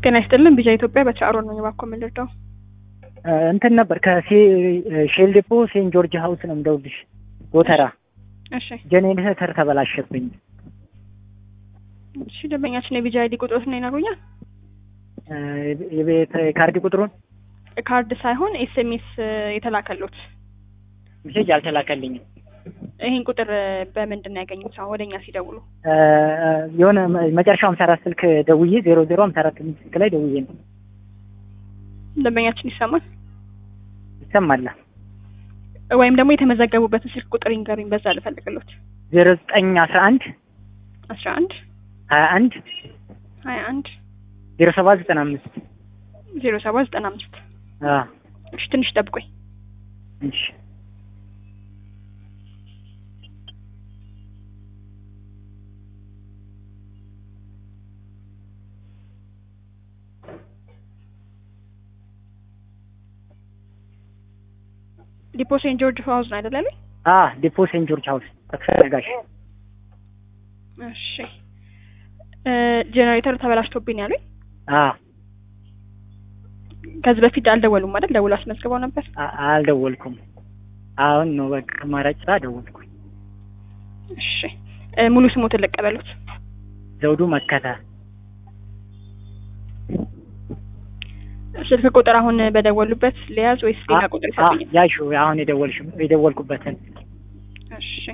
ጤና ይስጥልን ቢጃ ኢትዮጵያ በቻሮ ነው እባክዎ የምንረዳው? እንትን ነበር ከሼል ዴፖ ሴንት ጆርጅ ሀውስ ነው የምደውልሽ። ጎተራ እሺ ጄኔሬተር ተበላሸብኝ። እሺ ደንበኛችን የቢጃ አይዲ ቁጥሮትን ይነግሩኛል? የቤት ካርድ ቁጥሩን ካርድ ሳይሆን ኤስኤምኤስ የተላከሉት ሜሴጅ አልተላከልኝም። ይህን ቁጥር በምንድን ነው ያገኙት? አሁን ወደኛ ሲደውሉ የሆነ መጨረሻው ሀምሳ አራት ስልክ ደውዬ ዜሮ ዜሮ ሀምሳ አራት ስልክ ላይ ደውዬ ነው። ደንበኛችን ይሰማል ይሰማል። ወይም ደግሞ የተመዘገቡበትን ስልክ ቁጥር ይንገሩኝ፣ በዛ ልፈልግሎት። ዜሮ ዘጠኝ አስራ አንድ አስራ አንድ ሀያ አንድ ሀያ አንድ ዜሮ ሰባት ዘጠና አምስት ዜሮ ሰባት ዘጠና አምስት እሺ ትንሽ ጠብቆኝ እሺ ዲፖ ሴንት ጆርጅ ሀውስ ነው አይደል ያሉኝ? አ ዲፖ ሴንት ጆርጅ ሀውስ ተፈለጋሽ እሺ ጄኔሬተር ተበላሽቶብኝ ነው ያሉኝ። አ ከዚህ በፊት አልደወሉም አይደል? ደውሎ አስመዝግበው ነበር። አ- አልደወልኩም። አሁን ነው በቃ አማራጭ ስራ ደወልኩኝ። እሺ እ ሙሉ ስሞትን ልቀበሉት። ዘውዱ መከተ ስልክ ቁጥር አሁን በደወሉበት ሊያዝ ወይስ ሌላ ቁጥር ይሰጡኛል? ያሹ አሁን የደወልሽ የደወልኩበትን እሺ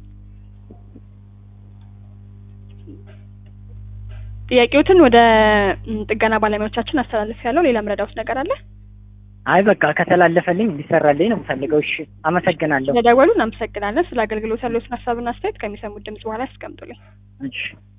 ጥያቄዎትን ወደ ም, ጥገና ባለሙያዎቻችን አስተላልፍ ያለው ሌላ ምረዳውት ነገር አለ? አይ በቃ ከተላለፈልኝ እንዲሰራልኝ ነው የምፈልገው። እሺ አመሰግናለሁ። ስለደወሉ እናመሰግናለን። ስለ አገልግሎት ያለዎትን ሀሳብና አስተያየት ከሚሰሙት ድምጽ በኋላ ያስቀምጡልኝ። እሺ